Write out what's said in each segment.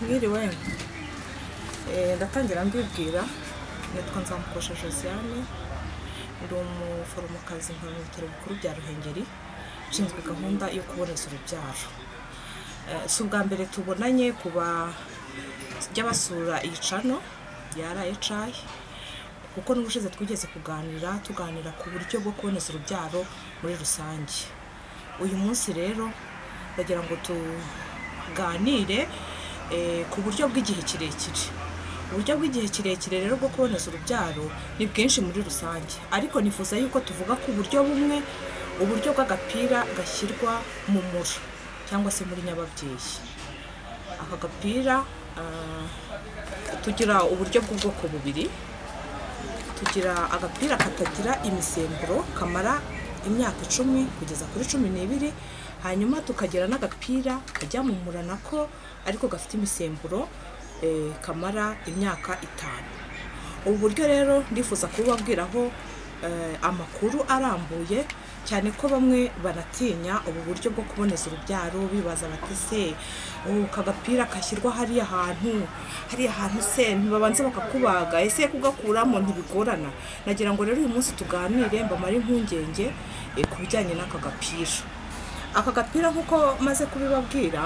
mwiriwe ndatangira mbibwira nitwa nzamukosha josiane ndi umuforomokazi nkora mu bitaro bikuru bya ruhengeri ushinzwe gahunda yo kuboneza urubyaro Eh, si ubwa mbere tubonanye ku bajya basura iyi cano ya rayicayi kuko n'ubushize twigeze kuganira tuganira ku buryo bwo kuboneza urubyaro muri rusange uyu munsi rero ndagira ngo tuganire eh, ku buryo bw'igihe kirekire uburyo bw'igihe kirekire rero bwo kuboneza urubyaro ni bwinshi muri rusange ariko nifuza yuko tuvuga ku buryo bumwe uburyo bw'agapira gashyirwa mu mura cyangwa se muri nyababyeyi aka gapira ah, tugira uburyo bw'ubwoko bubiri tugira agapira katagira imisemburo kamara imyaka icumi kugeza kuri cumi n'ibiri hanyuma tukagira n'agapira kajya mu mura nako ariko gafite imisemburo eh, kamara imyaka itanu ubu buryo rero ndifuza kubabwiraho eh, amakuru arambuye cyane ko bamwe banatinya ubu buryo bwo kuboneza urubyaro bibaza bati se ubu aka gapira kashyirwa hariya hantu hariya hantu se ntibabanza bakakubaga ese kugakuramo ntibigorana nagira ngo rero uyu munsi tuganire mbamare impungenge eh, ku bijyanye n'aka gapira aka gapira nk'uko maze kubibabwira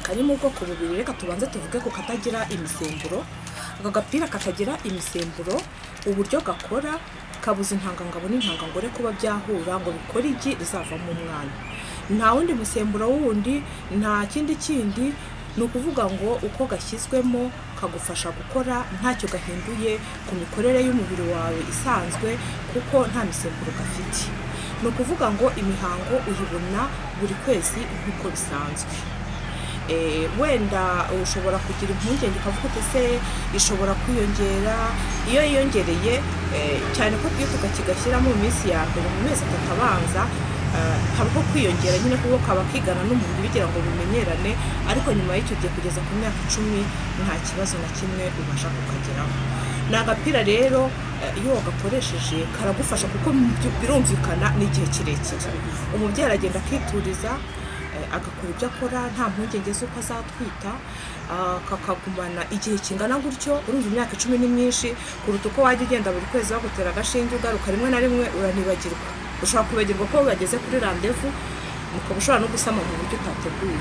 kari mu bwoko bubiri reka tubanze tuvuge ku katagira imisemburo aka gapira katagira imisemburo uburyo gakora kabuza intangangabo n'intangangore kuba byahura ngo bikore igi rizavamo umwana nta wundi musemburo wundi nta kindi kindi ni ukuvuga ngo uko gashyizwemo kagufasha gukora ntacyo gahinduye ku mikorere y'umubiri wawe isanzwe kuko nta misemburo gafite ni ukuvuga ngo imihango uyibona buri kwezi nk'uko bisanzwe Eh, wenda ushobora kugira impungenge ukavuga uti se ishobora kwiyongera iyo yiyongereye eh, cyane ko iyo tukakigashyiramo mu minsi ya mbere mu mezi atatu abanza eh, habaho kwiyongera nyine kuko kaba kigana n'umubiri bigira ngo bimenyerane ariko nyuma y'icyo gihe kugeza ku myaka icumi nta kibazo na kimwe ubasha kukageraho ni agapira rero eh, iyo wagakoresheje karagufasha kuko mu- birumvikana n'igihe kirekire umubyeyi aragenda akituriza eh, agakora ibyo akora nta mpungenge z'uko azatwita ah, kakagumana igihe kingana gutyo urumva imyaka icumi ni myinshi kuruta uko wajya ugenda buri kwezi bagutera agashinge ugaruka rimwe na rimwe uranibagirwa ushobora kwibagirwa ko wageze kuri randevu ukaba ushobora no gusama mu buryo utateguye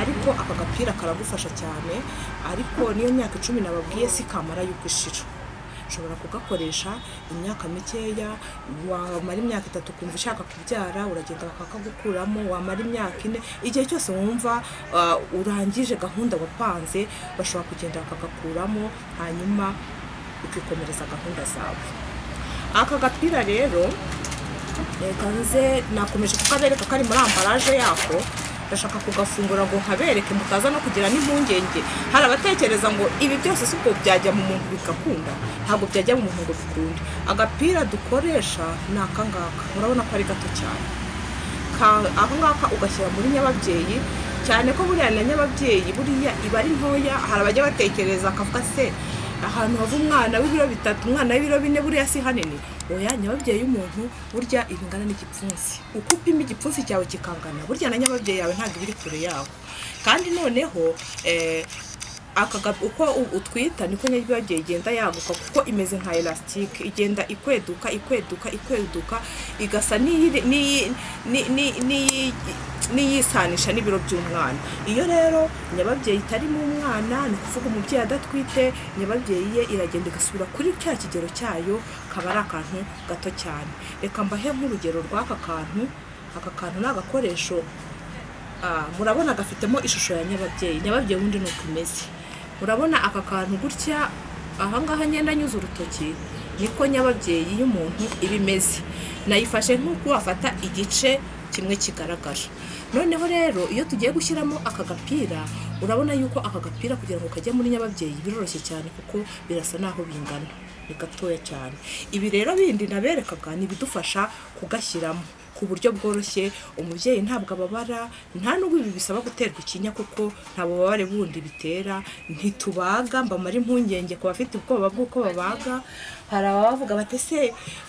ariko aka gapira karagufasha cyane ariko niyo myaka icumi nababwiye si kamara y'uko ishira ushobora kugakoresha imyaka mikeya wamara imyaka itatu ukumva ushaka kubyara uragenda bakakagukuramo wamara imyaka ine igihe cyose wumva ah, urangije gahunda wapanze bashobora kugenda bakagakuramo hanyuma ukikomereza gahunda zawe aka gapira rero reka nze nakomeje kukabereka kari muri ambaraje yako ndashaka kugafungura ngo nkabereke mutaza no kugira n'impungenge hari abatekereza ngo ibi byose si uko byajya mu muntu bigakunda ntabwo byajya mu muntu ngo bikunde agapira dukoresha ni aka ngaka murabona ko ari gato cyane Ka- aka ngaka ugashyira muri nyababyeyi cyane ko buriya na nyababyeyi buriya iba ari ntoya hari abajya batekereza akavuga se ahantu hava umwana w'ibiro bitatu umwana w'ibiro bine buriya si hanini oya nyababyeyi y'umuntu burya ibingana n'igipfunsi uko upima igipfunsi cyawe kikangana burya na nyababyeyi yawe ntabwo iba iri kure yawe kandi noneho eh, akaga uko u- utwita niko nyababyeyi igenda yaguka kuko imeze nka elastique igenda ikweduka ikweduka ikweduka igasa n'iyi- n'iyi- ni- ni- ni- n'iyisanisha n'ibiro by'umwana iyo rero nyababyeyi itarimo umwana ni ukuvuga umubyeyi adatwite nyababyeyi ye iragenda igasubira kuri cya kigero cyayo kaba ari akantu gato cyane reka mbahe nk'urugero rw'aka kantu aka kantu ni agakoresho Ah, murabona gafitemo ishusho ya nyababyeyi nyababyeyi wundi ni uko imeze murabona aka kantu gutya ahangaha ngenda anyuze urutoki niko nyababyeyi y'umuntu iba imeze nayifashe nk'uko wafata igice kimwe kigaragara noneho rero iyo tugiye gushyiramo aka gapira urabona yuko aka gapira kugira ngo kajye muri nyababyeyi biroroshye cyane kuko birasa naho bingana ni gatoya cyane ibi rero bindi naberekaga ni ibidufasha kugashyiramo ku buryo bworoshye umubyeyi ntabwo ababara nta n'ubwo ibi bisaba guterwa ikinya kuko nta bubabare bundi bitera ntitubaga mbamara impungenge ku bafite ubwoba bw'uko babaga hari abavuga bati se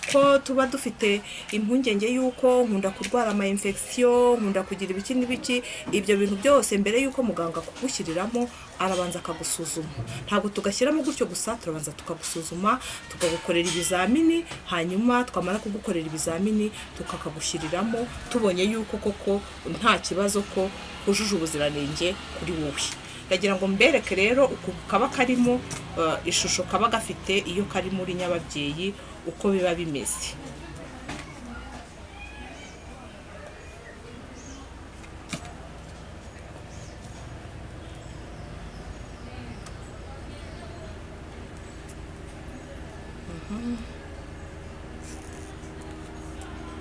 ko tuba dufite impungenge y'uko nkunda kurwara ama infection nkunda kugira ibiki n'ibiki ibyo bintu byose mbere y'uko muganga akugushyiririramo arabanza akagusuzuma ntabwo tugashyiramo gutyo gusa turabanza tukagusuzuma tukagukorera ibizamini hanyuma twamara kugukorera ibizamini tukakagushyiriramo tubonye yuko koko nta kibazo ko hujuje ubuziranenge kuri wowe ndagira ngo mbereke rero uku kaba karimo eh, ishusho kaba gafite iyo kari muri nyababyeyi uko biba bimeze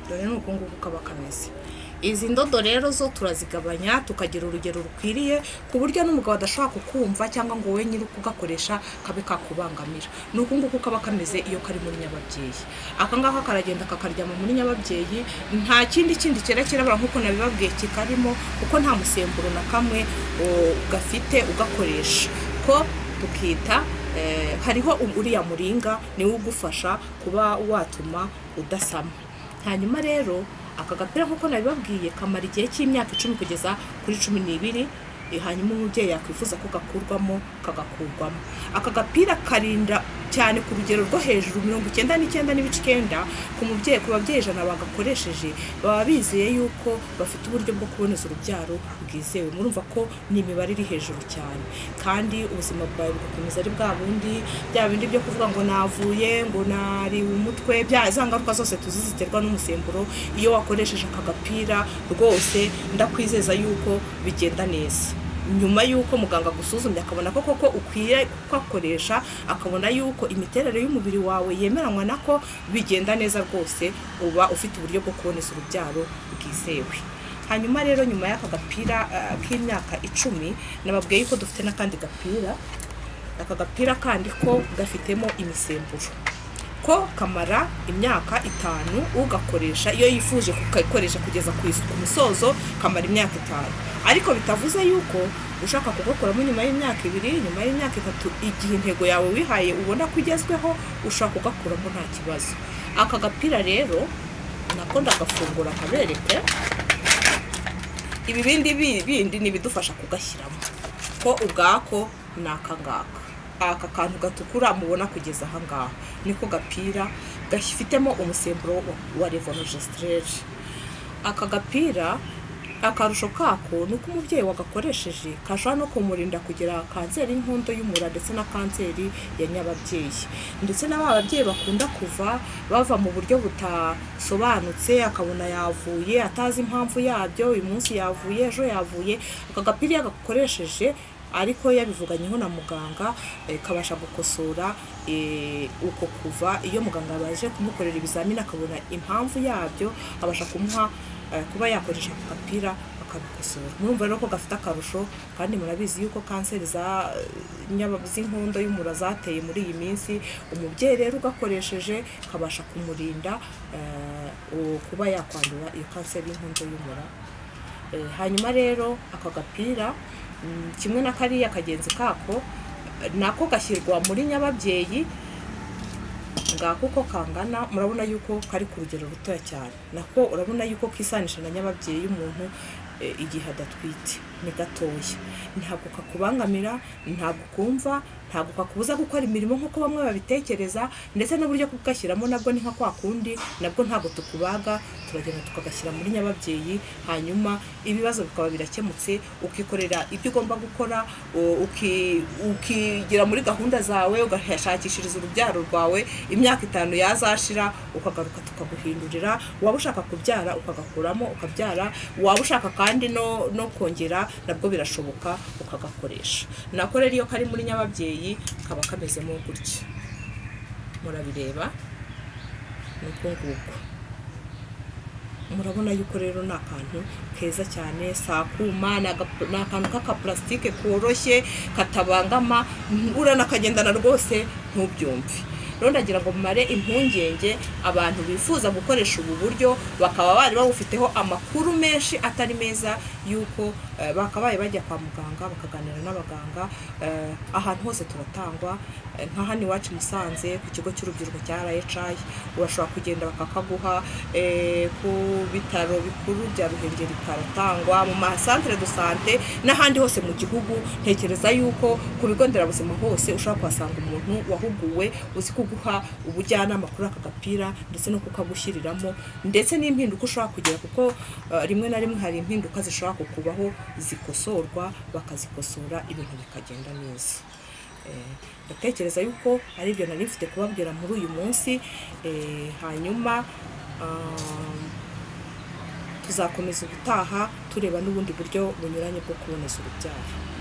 dore ni uku nguku kaba kameze izi ndodo rero zo turazigabanya tukagira urugero rukwiriye ku buryo n'umugabo adashobora kukumva cyangwa ngo wowe nyiri kugakoresha kabe kakubangamira ni uku nguku kaba kameze iyo kari muri nyababyeyi aka ngaka karagenda kakaryama muri nyababyeyi nta kindi kindi cyera kirabura nk'uko nabibabwiye kikarimo kuko nta musemburo na kamwe o, gafite ugakoresha ko tukita Eh, hariho uriya muringa niwe ugufasha kuba watuma udasama hanyuma rero aka gapira nk'uko nabibabwiye kamara igihe cy'imyaka icumi kugeza kuri cumi n'ibiri eh, hanyuma umubyeyi yakwifuza ko gakurwamo kagakurwamo aka gapira karinda cyane ku rugero rwo hejuru mirongo icyenda n'icyenda n'ibice icyenda ku mubyeyi ku babyeyi ijana bagakoresheje baba bizeye yuko bafite uburyo bwo kuboneza urubyaro bwizewe murumva ko ni imibare iri hejuru cyane kandi ubuzima bwawe bugakomeza ari bwa bundi bya bindi byo kuvuga ngo navuye ngo nari umutwe bya za ngaruka zose tuzi ziterwa n'umusemburo iyo wakoresheje aka gapira rwose ndakwizeza yuko bigenda neza nyuma y'uko muganga agusuzumye akabona ko koko ukwiye kugakoresha akabona y'uko imiterere y'umubiri wawe yemeranywa nako bigenda neza rwose uba ufite uburyo bwo kuboneza urubyaro bwizewe hanyuma rero nyuma y'aka gapira ah, k'imyaka icumi nababwiye yuko dufite n'akandi gapira aka gapira kandi ko gafitemo imisemburo ko kamara imyaka itanu ugakoresha iyo yifuje kugakoresha kugeza ku is- ku musozo kamara imyaka itanu ariko bitavuze yuko ushaka kugakoramo nyuma y'imyaka ibiri nyuma y'imyaka itatu igihe intego yawe wihaye ubona ko igezweho ushaka kugakuramo nta kibazo aka gapira rero nako ndagafungura akabereke ibibindi bi- bindi ni ibidufasha kugashyiramo ko ubwako ni akangaka aka kantu gatukura mubona kugeza ahangaha niko gapira gafitemo umusemburo wa- wa revanogestrere aka gapira akarusho kako ni uko umubyeyi wagakoresheje kashobora no kumurinda kugira kanseri y'inkondo y'umura ndetse na kanseri ya nyababyeyi ndetse na ba babyeyi bakunda kuva bava mu buryo butasobanutse akabona yavuye atazi impamvu yabyo uyu munsi yavuye ejo yavuye aka gapira iyo agakoresheje ariko yabivuganyeho na muganga eh, kabasha gukosora eh, uko kuva iyo muganga abaje kumukorera ibizamini akabona impamvu yabyo abasha kumuha eh, kuba yakoresha ako gapira akabikosora murumva rero ko gafite akarusho kandi murabizi yuko kanseri za eh, nyaba- z'inkondo y'umura zateye muri iyi minsi umubyeyi rero ugakoresheje kabasha kumurinda eh, u- kuba yakwandura iyo kanseri y'inkondo y'umura Eh, hanyuma rero aka gapira mm, kimwe na kariya kagenzi kako eh, nako gashyirwa muri nyababyeyi ngako uko kangana murabona yuko kari ku rugero rutoya cyane nako urabona yuko kisanisha na nyababyeyi y'umuntu eh, igihe adatwite ni gatoya ntabwo kakubangamira ntabwo kumva ntabwo kakubuza gukora imirimo nk'uko bamwe babitekereza ndetse n'uburyo kugashyiramo nabwo ni nka kwa kundi nabwo ntabwo tukubaga turagenda tukagashyira muri nyababyeyi hanyuma ibibazo bikaba birakemutse ukikorera ibyo ugomba gukora u- uki- ukigira muri gahunda zawe ugashakishiriza urubyaro rwawe imyaka itanu yazashira ukagaruka tukaguhindurira waba ushaka kubyara ukagakuramo ukabyara waba ushaka kandi no, no kongera nabwo birashoboka ukagakoresha nako rero iyo kari muri nyababyeyi kaba kamezemo gutya murabireba ni uko nguko murabona yuko rero ni akantu keza cyane si akuma ni agap- ni akantu k'akapulasitike koroshye katabangama mm, uranakagendana rwose ntubyumve rero ndagira ngo mare impungenge abantu bifuza gukoresha ubu buryo bakaba bari bawufiteho amakuru menshi atari meza y'uko eh, bakabaye bajya kwa muganga bakaganira n'abaganga eh, ahantu hose turatangwa eh, nka hano iwacu i Musanze ku kigo cy'urubyiruko cya RHI urashobora kugenda bakakaguha eh, ku bitaro bikuru bya Ruhengeri karatangwa mu masantere de sante n'ahandi hose mu gihugu ntekereza yuko ku bigo nderabuzima hose ushobora kuhasanga umuntu wahuguwe uzi kuguha ubujyanama kuri aka gapira ndetse no kukagushyiriramo ndetse n'impinduka ushobora kugira kuko eh, rimwe na rimwe hari impinduka zishobora kukubaho zikosorwa bakazikosora ibintu bikagenda neza Eh, ndatekereza yuko ari ibyo nari mfite kubabwira muri uyu munsi Eh, hanyuma ah, tuzakomeza ubutaha tureba n'ubundi buryo bunyuranye bwo kuboneza urubyaro